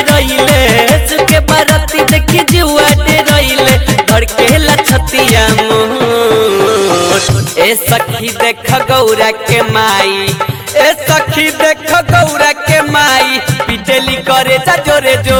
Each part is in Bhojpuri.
रहिले सुके बाराती देखी जुआ डे रहिले धड़केला छतिया मोर ए सखी देख गौरा के माई ए सखी देख गौरा के माई पिटेली करे जा जोरे जो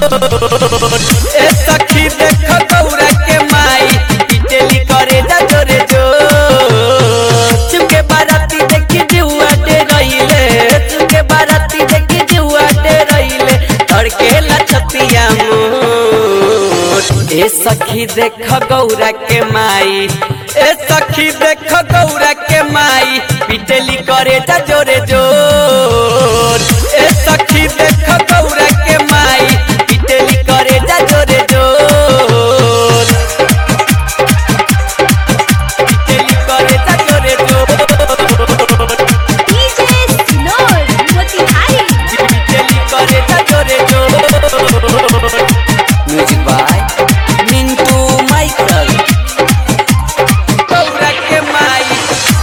ए सखी देख गौरा के माई पिटेली करे जा जोरे जो चुके बाराती देखी जुआ डे रहिले चुके बाराती देखी जुआ डे रहिले धड़केला छतिया मोर ए सखी देख गौरा के माई ए सखी देख गौरा के माई पिटेली करे जा जोरे जोर ए सखी देख गौरा के माई पिटेली करे जा जोरे जोर पिटेली करे जा जोरे जोर DJ Sinor, Motihari. पिटेली करे जा जोरे जोर music by Mintu Michael Gaura के माई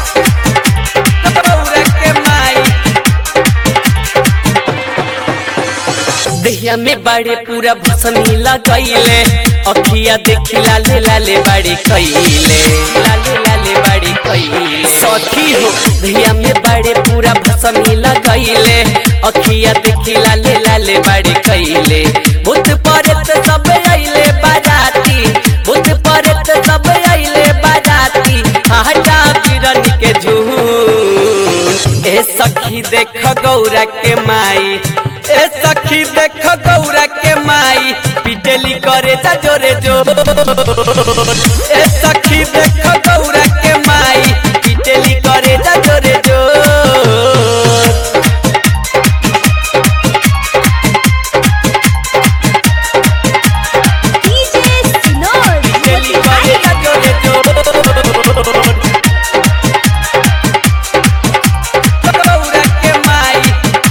गौरा के माई देहिया में बड़े पूरा भसमी लगैले अखिया देखी लाले लाले बड़ी कैले लाले लाले बड़ी कैले सखी हो देहिया में बड़े पूरा भसमी लगैले अखिया देखी लाले लाले बड़ी कैले भूत परत सब आइले बाराती भूत परत सब आइले बाराती हटा किरण के झूठ ए सखी देख गौरा के माई ए सखी देख गौरा के माई पिटेली करे जा जोरे जो ए सखी देख गौरा के माई पिटेली करे जा जोरे जो DJ Sinor, पिटेली करे Motihari. जा जोरे जो गौरा के माई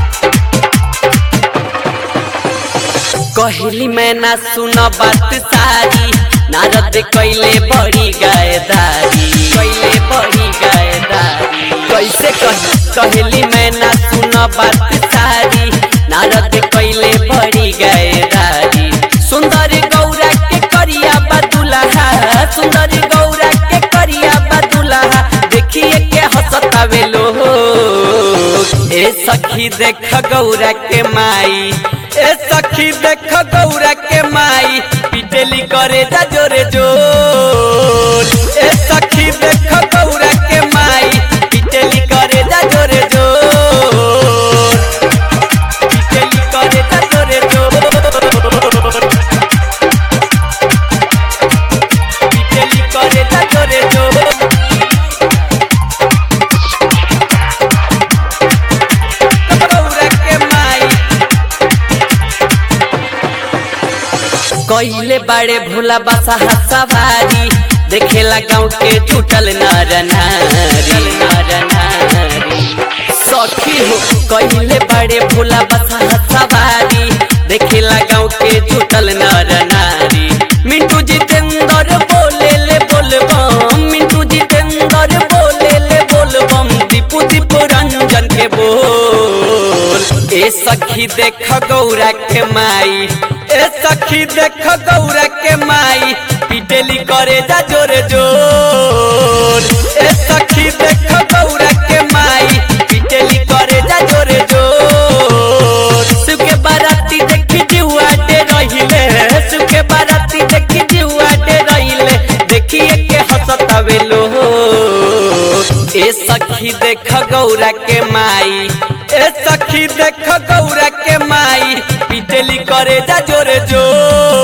कहली मैं ना सुन बात सारी नारद कैले बड़ी गायदारी कैले बड़ी गायदारी कैसे कही कहली मैं ना सुन बात सारी नारद कैले बड़ी गायदारी सुंदर गौरा के करिया बदुलहा सुंदर गौरा के करिया बदुलहा देखिए के हंसतावे लोग ए सखी देख गौरा के माई ए सखी देख गौरा के माई पिटेली करे जा जोरे जोर ए सखी देख गौरा के माई पिटेली करे जा जोरे जोर पिटेली करे जा जोरे जोर पिटेली करे जा जोरे जोर गौरा के माई कइले बाड़े भोला बसा सवारी देखेला गाँव के टूटल नर नारी नर नारी सखी हो कइले बाड़े भोला बसा सवारी देखेला गाँव के टूटल नर नारी मिंटू जितेंद्र बोले ले बोलबम मिंटू जितेंद्र बोले ले बोलबम दीपू दीपू रंजन के बोल ए सखी देख गौरा के माई ए सखी देख गौरा के माई पिटेली करे जा जोरे जोर ए सखी देख गौरा के माई पिटेली करे जा जोरे जोर सुके बाराती देखी जुआ डे रहिले सुके बाराती देखी जुआ डे रहिले देखिए के हंसतावे लोग ए सखी देख गौरा के माई ए सखी देख गौरा के माई पिटेली करे जा जोरे जोर